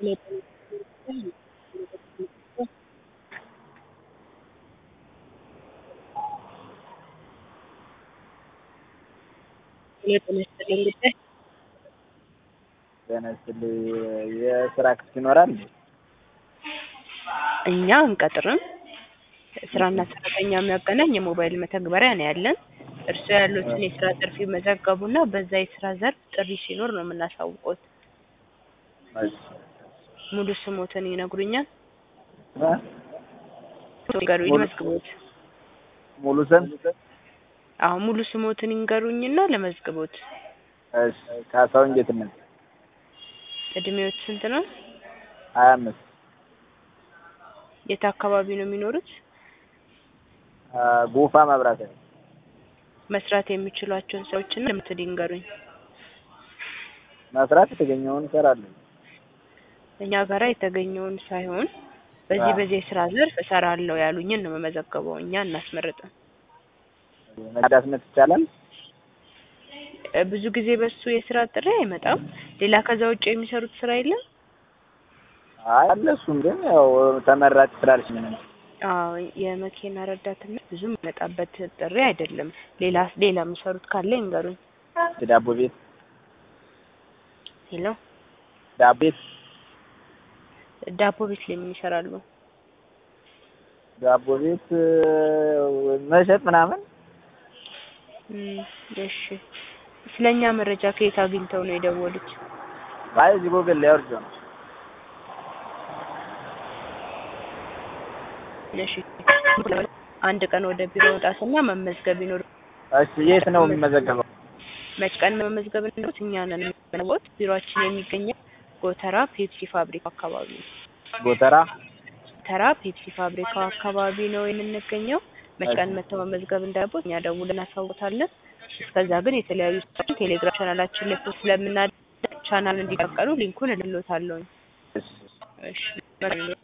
ጤና ይስጥልኝ ጉዳይ ጤና ይስጥልኝ የስራ ክፍት ይኖራል እንዴ? እኛ አንቀጥርም። ስራና ሰራተኛ የሚያገናኝ የሞባይል መተግበሪያ ነው ያለን። እርስዎ ያሉትን የስራ ዘርፍ ይመዘገቡና በዛ የስራ ዘርፍ ጥሪ ሲኖር ነው የምናሳውቅዎት። እሺ ሙሉ ስሞትን ይነግሩኛል? እ? ይንገሩኝ ሙሉ- ልመዝግቦት። ሙሉ ስም አሁን ሙሉ ስሞትን ይንገሩኝና ለመዝግቦት። እሺ ካሳሁን ጌትነት እድሜዎት ስንት ነው? ሀያ አምስት የት አካባቢ ነው የሚኖሩት? አ፣ ጎፋ መብራት ኃይል መስራት የሚችሏቸውን ስራዎችና ልምድ ይንገሩኝ። መስራት የተገኘውን እሰራለሁ። እኛ ጋራ የተገኘውን ሳይሆን በዚህ አዎ። በዚህ የስራ ዘርፍ እሰራለሁ ያሉኝን ነው የምመዘገበው። እኛ እናስመርጥም። መዳስነት ይቻላል? እ፣ ብዙ ጊዜ በሱ የስራ ጥሪ አይመጣም። ሌላ ከዛ ውጭ የሚሰሩት ስራ የለም? አይ አለ እሱም ግን ያው ተመራጭ ስላልሽ ምንም አዎ የመኪና ረዳትነት ብዙ የሚመጣበት ጥሪ አይደለም። ሌላ ሌላ የሚሰሩት ካለ ይንገሩኝ። ዳቦ ቤት ሄሎ ዳቦ ቤት ዳቦ ቤት ላይ ምን ይሰራሉ? ዳቦ ቤት እ፣ መሸጥ ምናምን እም፣ እሺ ስለኛ መረጃ ከየት አግኝተው ነው የደወሉት? አይ እዚህ ጎግል ላይ አውርጄው ነው። እሺ አንድ ቀን ወደ ቢሮ መውጣትና መመዝገብ ይኖር እሺ የት ነው የሚመዘገበው? መች ቀን መመዝገብ እንደሆነ እኛ ነን የምንወት ቢሮአችን የሚገኘው ጎተራ ፔፕሲ ፋብሪካ አካባቢ ነው። ጎተራ ተራ ፔፕሲ ፋብሪካ አካባቢ ነው የምንገኘው። መች ቀን መተው መመዝገብ እንዳለቦት እኛ ደውለን እናሳውቃለን። እስከዛ ግን የተለያዩ ስራዎችን ቴሌግራም ቻናላችን ላይ ፖስት ስለምናደርግ ቻናል እንዲቀቀሉ ሊንኩን እልሎታለሁ። እሺ እሺ